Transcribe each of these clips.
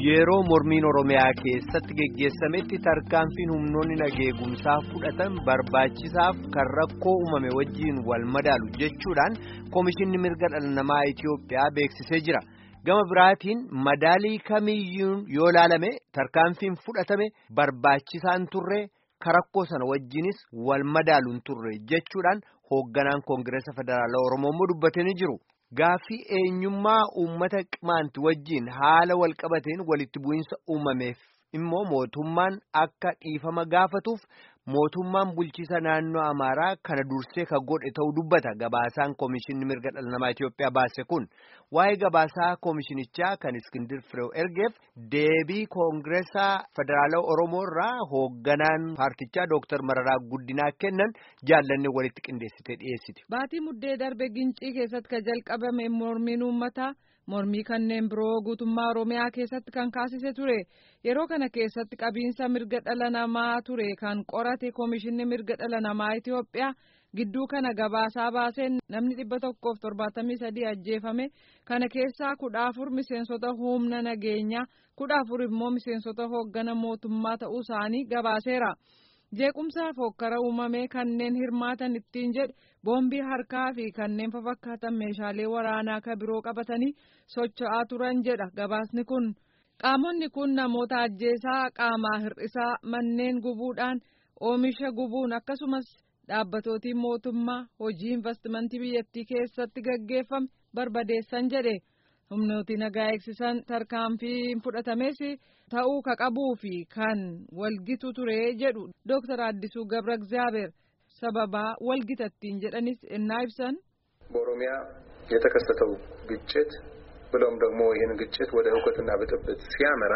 Yeroo mormiin Oromiyaa keessatti geggeessametti tarkaanfiin humnoonni nageegumsaa fudhatan barbaachisaaf kan rakkoo uumame wajjiin wal madaalu jechuudhaan Komishinni Mirga Dhala Namaa Itiyoophiyaa beeksisee jira. Gama biraatiin madaalii kamiyyuun yoo laalame tarkaanfiin fudhatame barbaachisaan turre kan rakkoo sana wajjiinis wal madaaluun turre jechuudhaan hoogganaan Koongireesa Federaalaa Oromoo immoo dubbatanii jiru. Gaaffii eenyummaa uummata qimaanti wajjiin haala walqabateen walitti bu'iinsa uumameef immoo mootummaan akka dhiifama gaafatuuf mootummaan bulchiisa naannoo Amaaraa kana dursee ka godhe ta'uu dubbata gabaasaan Komishinni Mirga Dhala Namaa Itiyoophiyaa baase kun waa'ee gabaasaa komishinichaa kan Iskindir Fireew ergeef deebii Koongireesaa Federaalaa Oromoo irraa hoogganaan paartichaa Dooktar Mararaa Guddinaa kennan jaallanne walitti qindeessitee dhiyeessiti. Baatii muddee darbe gincii keessatti kan jalqabame mormiin uummataa. mormii kanneen biroo guutummaa oromiyaa keessatti kan kaasise ture yeroo kana keessatti qabiinsa mirga dhala namaa ture kan qorate komishinni mirga dhala namaa Itiyoophiyaa gidduu kana gabaasaa baaseen namni dhibba tokkoof torbaatamii sadii ajjeefame kana keessaa kudha afur miseensota humna nageenyaa kudha afur immoo miseensota hooggana mootummaa ta'uu isaanii gabaaseera. jeequmsaa fokkara uumamee kanneen hirmaatan ittiin jedhe boombii harkaa fi kanneen fafakkaatan meeshaalee waraanaa ka biroo qabatanii socho'aa turan jedha gabaasni kun qaamonni kun namoota ajjeesaa qaamaa hir'isaa manneen gubuudhaan oomisha gubuun akkasumas dhaabbatootiin mootummaa hojii investimentii biyyattii keessatti gaggeeffame barbadeessan jedhe. humnooti nagaa eegsisan tarkaanfii fudhatames ta'uu ka qabuu fi kan walgitu ture jedhu dooktar Addisuu Gabra Egzaabeer sababaa walgitattiin jedhanis innaa ibsan. በኦሮሚያ የተከሰተው ግጭት ብሎም ደግሞ ይህን ግጭት ወደ እውከትና ብጥብጥ ሲያመራ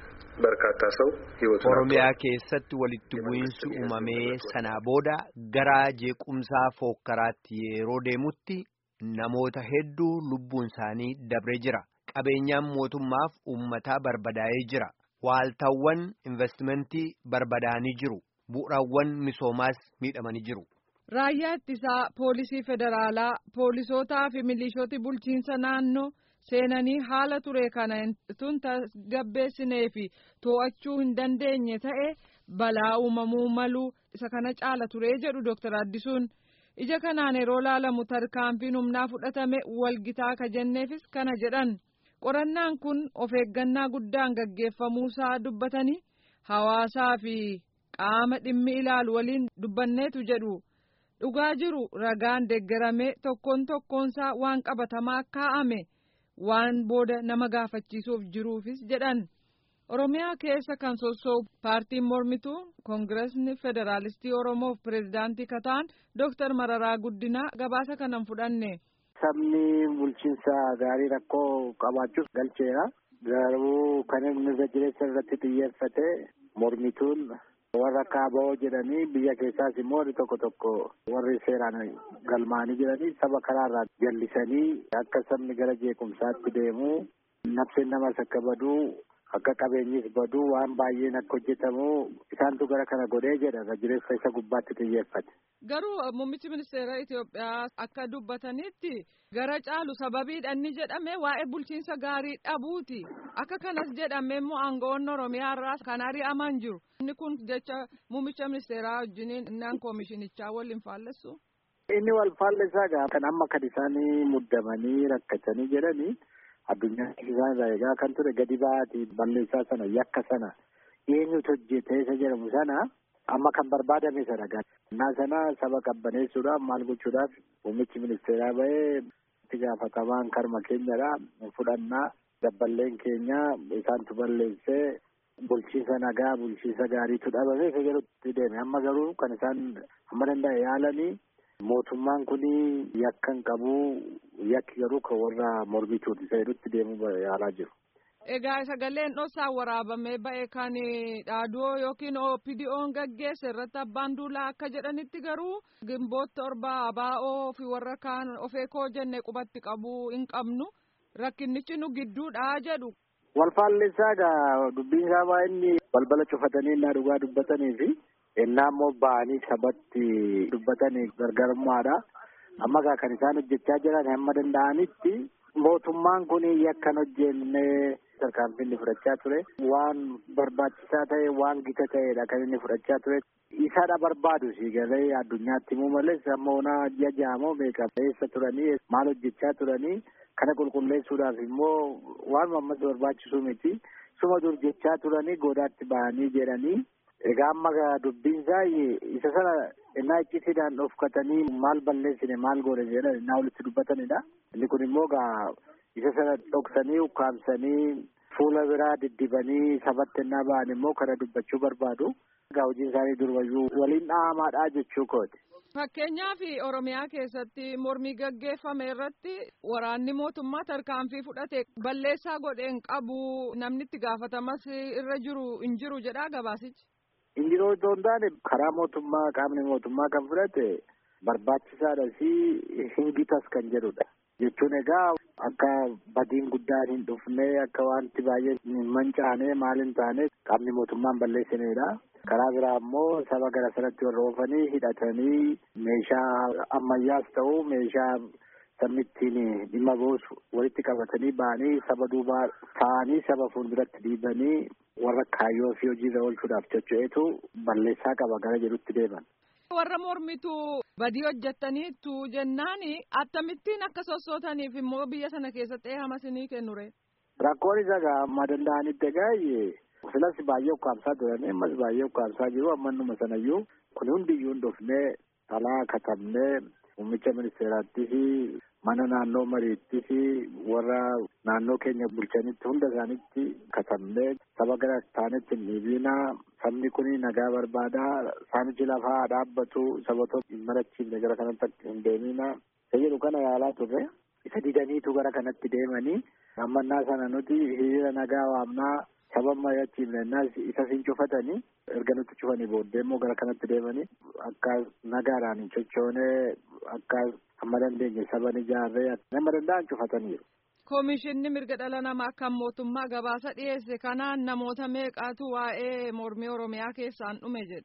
በርካታ ሰው ህይወቱ ኦሮሚyaa keessatti walitti bu'iinsi uumamee sanaa booda gara jeequmsaa fookkaraatti yeroo deemutti. Namoota hedduu lubbuun isaanii dabree jira. Qabeenyaan mootummaaf uummataa barbadaa'ee jira. Waaltaawwan investimentii barbadaa'anii jiru. Bu'uuraawwan misoomaas miidhamanii jiru. Raayyaa ittisaa poolisii federaalaa poolisootaa fi milishooti bulchiinsa naannoo seenanii haala ture kana tun tasgabbeessinee fi to'achuu hin dandeenye ta'e balaa uumamuu malu isa kana caala ture jedhu Dr. Addisuun. ija kanaan yeroo laalamu tarkaanfiin humnaa fudhatame walgitaa ka jenneefis kana jedhan qorannaan kun of eeggannaa guddaan gaggeeffamuusaa dubbatanii hawaasaa fi qaama dhimmi ilaalu waliin dubbanneetu jedhu dhugaa jiru ragaan deeggarame tokkoon tokkoonsaa waan qabatamaa kaa'ame waan booda nama gaafachiisuuf jiruufis jedhan. Oromiyaa keessa kan sossoobu paartiin mormituu koongiresni federaalistii Oromoof pireezidaantii kataan Dooktar Mararaa Guddinaa gabaasa kanan fudhanne. Sabni bulchiinsa gaarii rakkoo qabaachuuf galcheera. Garuu kan inni irra jireessa irratti xiyyeeffate mormituun warra kaaba'oo jedhanii biyya keessaas immoo warri tokko tokko warri seeraan galmaanii jiranii saba karaarraa jallisanii akka sabni gara jeequmsaatti deemu nafseen namas akka baduu. akka qabeenyis baduu waan baay'een akka hojjetamu isaantu gara kana godhee jedha irra jireessa isa gubbaatti xiyyeeffate. Garuu muummichi ministeera Itoophiyaa akka dubbatanitti gara caalu sababiidha inni jedhame waa'ee bulchiinsa gaarii dhabuuti. Akka kanas jedhame immoo aangawoonni Oromiyaa irraa kan ari'aman jiru. Inni kun jecha muummicha ministeeraa wajjiniin innaan koomishinichaa waliin faallessu. Inni wal faallessaa kan amma kan isaanii muddamanii rakkatanii jedhanii. addunyaa isaan irraa eegaa kan ture gadi ba'aatii balleessaa sana yakka sana eenyutu hojjete isa jedhamu sana amma kan barbaadame sana gannaa sana saba qabbaneessuudhaaf maal gochuudhaaf muummichi ministeeraa ba'ee itti gaafatamaan karma keenyadha fudhannaa dabballeen keenya isaantu balleessee bulchiinsa nagaa bulchiinsa gaariitu dhabame isa jedhutti deeme amma garuu kan isaan amma danda'e yaalanii mootummaan kun yakka hin qabu yakki garuu kan warra mormituuti isa jedhutti deemuu yaalaa jiru. Egaa sagaleen dhoksaan waraabamee ba'e kan dhaaduu yookiin OPDO'n gaggeesse irratti abbaan duulaa akka jedhanitti garuu gimboota torba abaa'oo fi warra kaan of eekoo jenne qubatti qabuu hin qabnu rakkinnichi nu gidduudha jedhu. Wal faallessaa egaa dubbiin isaa baay'inni balbala cufatanii innaa dhugaa dubbatanii fi innaa immoo ba'anii sabatti dubbatanii gargarummaadha. Amma egaa kan isaan hojjechaa jiran hamma danda'anitti mootummaan kun yakkan hojjenne tarkaanfii inni fudhachaa ture waan barbaachisaa ta'e waan gita ta'edha kan inni fudhachaa ture. Isaadha barbaadu si galee addunyaatti himuu malees amma onaa ji'a ja'amoo meeqa eessa turanii maal hojjechaa turanii kana qulqulleessuudhaaf immoo waan ammas barbaachisu miti. Suma dur jechaa turanii goodaatti bahanii jedhanii egaa amma dubbiin isaa isa sana innaa iccitiidhaan dhofkatanii maal balleessine maal goone jedhan innaa walitti dubbatanidha. Inni kun immoo gaa isa sana dhoksanii ukkaamsanii fuula biraa diddibanii sabatti innaa ba'an immoo kana dubbachuu barbaadu. Egaa hojiin isaanii durumayyuu waliin dhahamaadha jechuu kooti. Fakkeenyaaf Oromiyaa keessatti mormii gaggeeffame irratti waraanni mootummaa tarkaanfii fudhate balleessaa godheen qabu namni itti gaafatamas irra jiru hin jiru jedhaa gabaasichi. Hin jiru otoo hin taane karaa mootummaa qaamni mootummaa kan fudhate barbaachisaadha fi hin gitas kan jedhudha. Jechuun egaa akka badiin guddaan hin dhufne akka wanti baay'ee hin mancaane maal hin taane qaamni mootummaan balleessinedha. Karaa biraa immoo saba gara sanatti warra oofanii hidhatanii meeshaa ammayyaas ta'u meeshaa sabni ittiin dhimma boosu walitti qabatanii ba'anii saba duubaa ta'anii saba fuulduratti dhiibanii warra kaayyoo fi hojiirra oolchuudhaaf socho'eetu balleessaa qaba gara jedhutti deeman. Warra mormitu badii hojjettaniitu jennaan akkamittiin akka sossootaniif immoo biyya sana keessatti eehama isinii kennure. Rakkoon isa amma danda'anitti egaa Filas baay'ee ukkaamsaa turanii ammas baay'ee ukkaamsaa jiru ammannuma sanayyuu kun hundiyyuu hin dhufnee alaa katabnee muummicha ministeeraattis mana naannoo mariittis warra naannoo keenya bulchanitti hunda isaanitti katabnee saba gara taanetti hin dhiibinaa sabni kun nagaa barbaadaa saamichi lafaa dhaabbatu sabatoo hin marachiifne gara kanatti hin deeminaa isa jedhu kana yaalaa turre isa didaniitu gara kanatti deemanii ammannaa sana nuti hiriira nagaa waamnaa saba mari'achiifnennaas isa siin cufatanii erga nutti cufanii booddee immoo gara kanatti deemanii akka nagaadhaan hin sochoonee akka amma dandeenye saban ijaarree nama danda'an cufataniiru. Koomishinni mirga dhala namaa kan mootummaa gabaasa dhiyeesse kanaan namoota meeqaatu waa'ee mormii Oromiyaa keessaan dhume jedhe.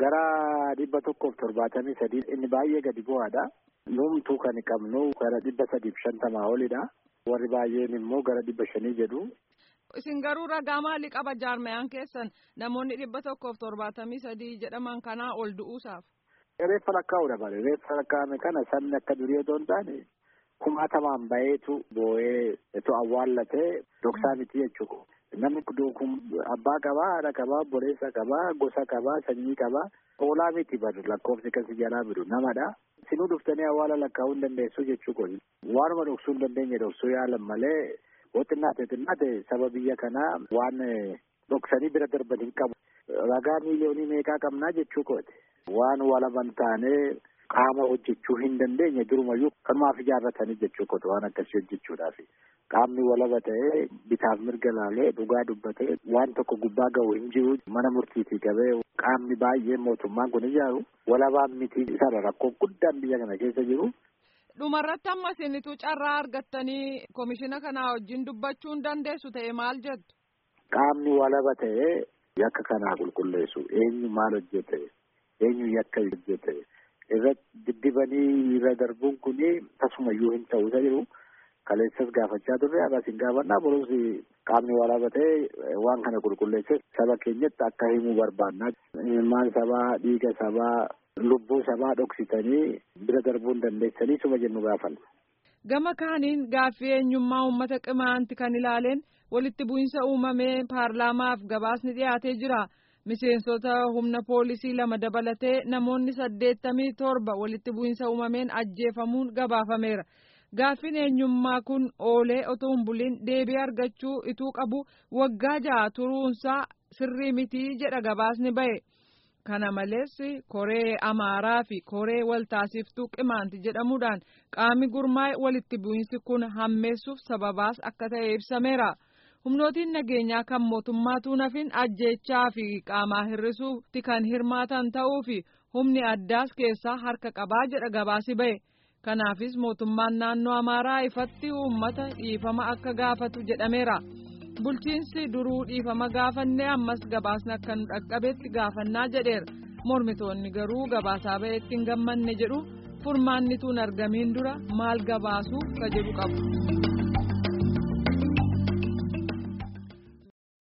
Gara dhibba tokkoof torbaatamii sadii inni baay'ee gadi bu'aadha. Numtuu kan qabnu gara dhibba sadiif shantamaa olidha. Warri baay'een immoo gara dhibba shanii jedhu. Isin garuu ragaa maalii qaba jaarmayaan keessan namoonni dhibba tokkoof torbaatamii sadii jedhaman kanaa ol du'uusaaf. Reeffa lakkaa'uudha bare reeffa lakkaa'ame kana sabni akka durii otoo hin taane kumaatamaan baheetu boo'ee eto awwaallatee dhoksaa miti jechuudha. Namni kun abbaa qabaa, haadha qabaa, obboleessa qabaa, gosa qabaa, sanyii qabaa. Oolaa miti badu lakkoofsi kan si jalaa bidu namadha. Sinuu dhuftanii awwaala lakkaa'uu hin dandeessu jechuudha. Waanuma dhoksuu hin dandeenye dhoksuu yaalan malee yoo xinnaate xinnaate saba biyya kanaa waan dhoksanii bira darban hin qabu. Ragaa miiliyoonii meeqaa qabnaa jechuu kooti. Waan walaban taanee qaama hojjechuu hin dandeenye durumayyuu kanumaaf ijaarratanii jechuu kooti waan akkasii hojjechuudhaaf. Qaamni walaba ta'ee bitaaf mirga laalee dhugaa dubbatee waan tokko gubbaa ga'u hin jiru mana murtiitii qabee qaamni baay'ee mootummaan kun ijaaru walabaan miti isaadha rakkoo guddaan biyya kana keessa jiru. Dhumarratti amma isinitu carraa argattanii komishina kanaa wajjin dubbachuu hin dandeessu ta'e maal jettu? Qaamni walaba ta'ee yakka kanaa qulqulleessu eenyu maal hojjete eenyu yakka hojjete irra diddibanii irra darbuun kun tasumayyuu hin ta'u isa jiru kaleessas gaafachaa turre agas hin gaafannaa boruus qaamni walaba ta'ee waan kana qulqulleesse saba keenyatti akka himuu barbaannaa ilmaan sabaa dhiiga sabaa lubbuu sabaa dhoksitanii bira darbuu hin dandeessanii suma jennu gaafanna. Gama kaaniin gaaffii eenyummaa uummata qimaanti kan ilaaleen walitti bu'insa uumamee paarlaamaaf gabaasni dhiyaatee jira. Miseensota humna poolisii lama dabalatee namoonni saddeettamii torba walitti bu'insa uumameen ajjeefamuun gabaafameera. Gaaffiin eenyummaa kun oolee otoo hin buliin deebii argachuu ituu qabu waggaa ja'a turuunsaa sirrii mitii jedha gabaasni bahe. Kana malees koree amaaraa fi koree waltaasiftuu qimaanti jedhamuudhaan qaamni gurmaa'e walitti bu'insi kun hammeessuuf sababaas akka ta'e ibsameera. Humnootiin nageenyaa kan mootummaatu nafin ajjeechaa fi qaamaa hir'isuutti kan hirmaatan ta'uu fi humni addaas keessaa harka qabaa jedha gabaasi bahe. Kanaafis mootummaan naannoo amaaraa ifatti uummata dhiifama akka gaafatu jedhameera. bulchiinsi duruu dhiifama gaafanne ammas gabaasni akka nu dhaqqabetti gaafannaa jedheera mormitoonni garuu gabaasaa ba'eetti hin gammanne jedhu furmaannituun argamiin dura maal gabaasuu ka jedhu qabu.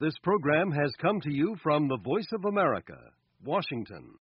This program has come to you from the Voice of America, Washington.